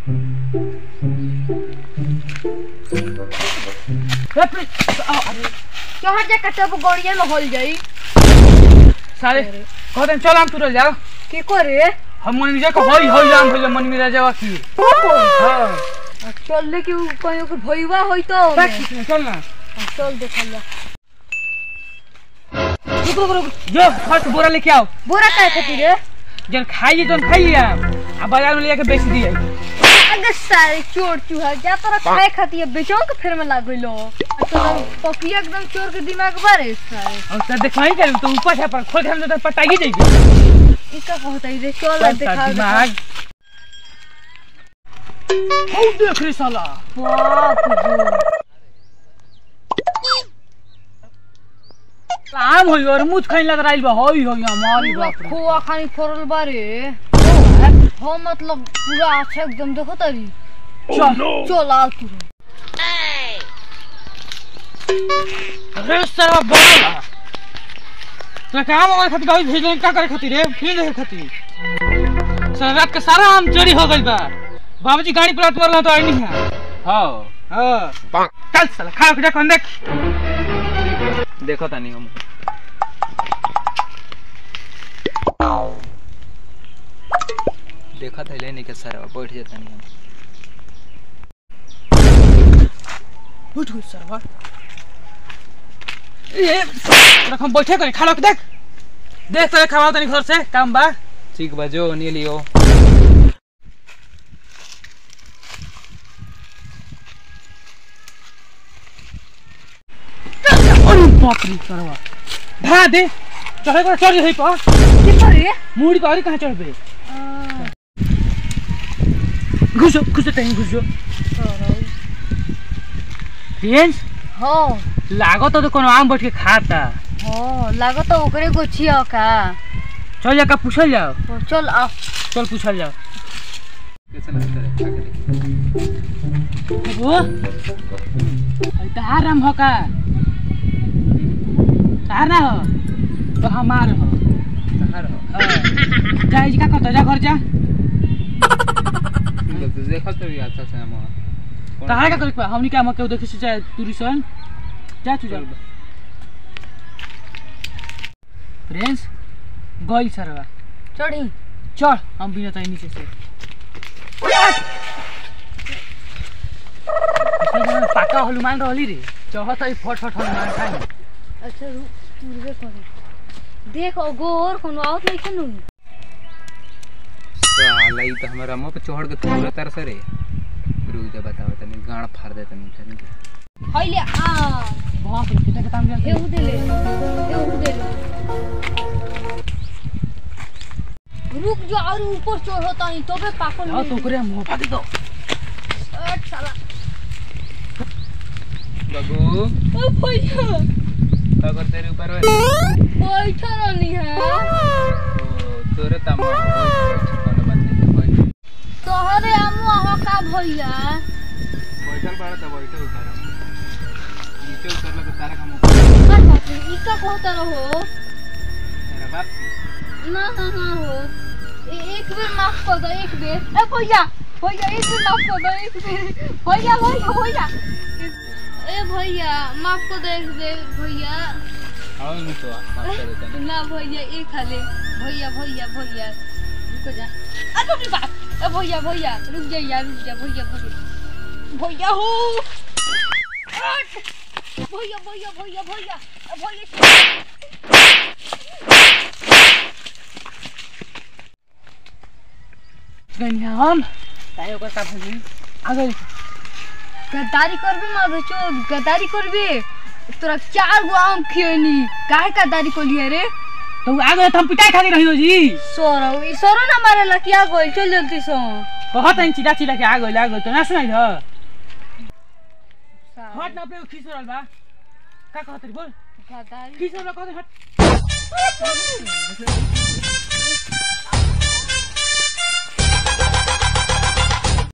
चढ़ जा कटब गड़िया में होल जाई सारे कहते हैं चल हम तुरंत जाओ के करे हम मन जा को होई होई जाम होई मन में रह जावा की हां चल ले के कहीं के भईवा होई तो चल ना चल देखल जा रुक रुक रुक जो फर्स्ट बोरा लेके आओ बोरा काय खातिर रे जन खाइए जन खाइए आ बाजार में लेके बेच दिए अगर सारे चोर चूहा जा तोरा खाए खातिर बेचो के फेर में लाग गइलो तो पपिया एकदम चोर के दिमाग बारे सारे और तो दिखाई कर तो ऊपर से पर खोल के हम तो पटाई जाएगी ई का कहता रे चल देखा दिमाग हो देख रे साला बाप रे आम होई और मुछ खाइन लग रही बा होई होई हमारी पूरा बाप रे खोआ खानी फोड़ल बारे हो मतलब पूरा अच्छा एकदम देखो तारी चल चल आ तू रे साला बोला तो काम हमारे खातिर गाड़ी भेजने का करे खातिर रे फिर देखे खातिर साला रात के सारा आम चोरी हो गइल बा बाबूजी गाड़ी पलट मारला तो आई नहीं है हाँ हां चल साला खा के देख देख देखो तानी हम देखा था लेने के सर बैठ जाता नहीं हम उठ उठ सरवा ए रख हम बैठे करे खा के देख देख तो खावा तनी घर से काम बा ठीक बा जो नहीं लियो अरे बाप रे सरवा धरा दे चढ़े कर चढ़ जही पर के करे मुड़ी पर कहां चढ़बे घुसो घुसो तहीं घुसो फ्रेंड्स हो लागो तो कोनो आम बैठ के खाता हो लागत ओकरे गोछिया का चल जाकर पूछल जाओ तो चल आ चल पूछल जाओ कैसे लगता है खा के देख वो अरे तहार नाम हो का तहार ना हो तो हमार हो कहाँ रहो हाँ। जा इज का करता जा घर जा तो देखो तो भी अच्छा से हम तहार का करे हमनी का मके देखे से चाहे टूरिस्ट जा तू जा फ्रेंड्स गई सरवा चढ़ी चल हम बिना तई नीचे से पाका हनुमान रहली रे चढ़त है फट फट हनुमान खाई अच्छा रुक पूर्वे करे देख गोर कोनो आवत नहीं खनु साला ई तो हमारा मुंह पे चढ़ के पूरा तरह से रे रुक जा बताओ तनी गाड़ फाड़ दे तनी तनी हइले आ बाप रे कितना के ताम हे जा उदेले हे उदेले रुक जो और ऊपर चढ़ होता नहीं तबे पाकल आओ तो करे मुंह फाड़ दो अट साला बाबू ओ भैया का कर तेरे ऊपर है बैठा रहनी है तो तोरे तम कोनो बात नहीं बैठ तोहरे आमू आहा का भैया बैठल बाड़ा त बैठल उतार नीचे उतरला तो तारा काम का बात है ई का कहता रहो तेरा बाप ना ना ना हो ए- एक बेर माफ कर दो एक बेर ए भैया भैया एक बेर माफ कर दो एक बेर भैया भैया भैया ए भैया माफ कर दो एक बेर भैया आओ नहीं तो माफ कर देता नहीं ना भैया एक खाले भैया भैया भैया रुक जा अरे बाप रे बाप ए भैया भैया रुक जा यार रुक जा भैया भैया भैया हो हट! भैया भैया भैया भैया ए भैया गनी हम ताई ओकर का भई आ गई गद्दारी करबे मार बच्चो गद्दारी करबे तोरा चार गो आम खियनी काहे गद्दारी को लिए रे तो आ गए तो हम पिटाई खाती रही जी सोरो ई सोरो ना मारेला क्या गोल चल जल्दी सो कहत हैं चिड़ा चिड़ा के आ गई आ गई तो ना सुनाई ह हट ना अपने खींच रहल बा का कहत रे बोल गद्दारी खींच रहल कहत हट